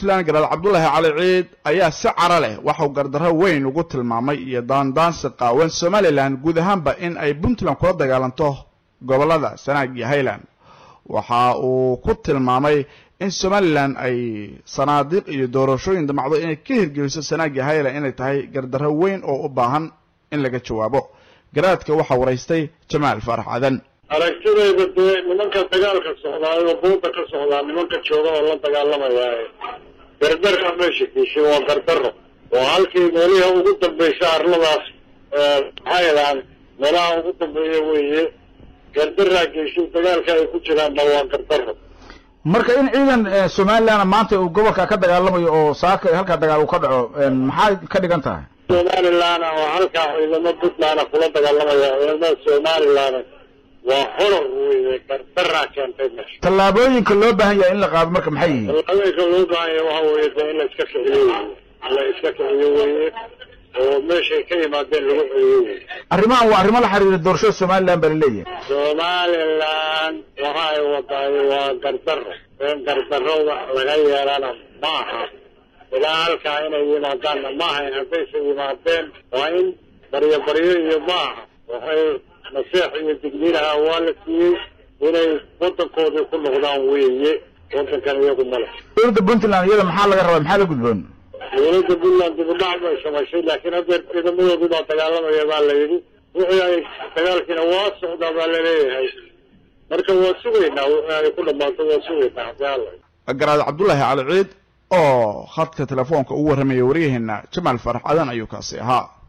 puntland garaad cabdulaahi cali ciid ayaa si cara leh waxau gardarro weyn ugu tilmaamay iyo daandaansi qaawan somalilan guud ahaanba in ay puntland kula dagaalanto gobollada sanaag iyo highland waxa uu ku tilmaamay in somalilan ay sanaadiiq iyo doorashooyin damacdo inay ka hirgeliso sanaag iyo highland inay tahay gardarro weyn oo u baahan in laga jawaabo garaadka waxaa waraystay jamaal faarax cadan aragtidayda dee nimanka dagaalka socdaayo buuda ka socdaa nimanka jooga oo la dagaalamayaaye gardarka meesha kiishay waa gardaro oo halkii meeliha ugu dambaysa arladaas maxaa yadaan meelaha ugu dambeeya weeye gardaraa geyshay dagaalka ay ku jiraanna waa gardaro marka in ciidan somaliland maanta uu gobolka ka dagaalamayo oo saaka halkaa dagaal uu ka dhaco maxay ka dhigan tahay somaliland oo halkaa ciidamo puntland kula dagaalamaya ciidamada somaliland waa horor weye gardaraa keentay meesha tallaabooyinka loo baahan yahay in la qaado marka maxay yihiin tallaabooyinka loo baahan yahay waxa weeye de in la iska kiciyo weye in la iska kiciyo weye oo meeshay ka yimaadeen lagu celiyo weye arrimahan waa arrimo la xiriira doorashada somaliland baa laleeyahay somaliland waxa ay wadaay waa gardaro in gardarada laga yeelana maaha ilaa halkaa inay yimaadaanna maaha haddayse yimaadeen waa in baryo baryo iyo maaha waxay naseex iyo digniinaha waa la siiyey inay wadankoodii ku noqdaan weeye wadankan iyagu male dowladda puntland iyada maxaa laga rabaa maxaa la gudboon dowladda puntland dibudhac bay samaysay laakiin haddeer ciidamadoodii baa dagaalamaya baa la yidhi wixii ay dagaalkiina waa socdaa baa laleeyahay marka waa sugaynaa wixii ay ku dhammaato waa sugaynaa haddii alla garaad cabdulaahi cali ciid oo khadka telefoonka ugu warramaya waryaheena jamaal faarax cadan ayuu kaasi ahaa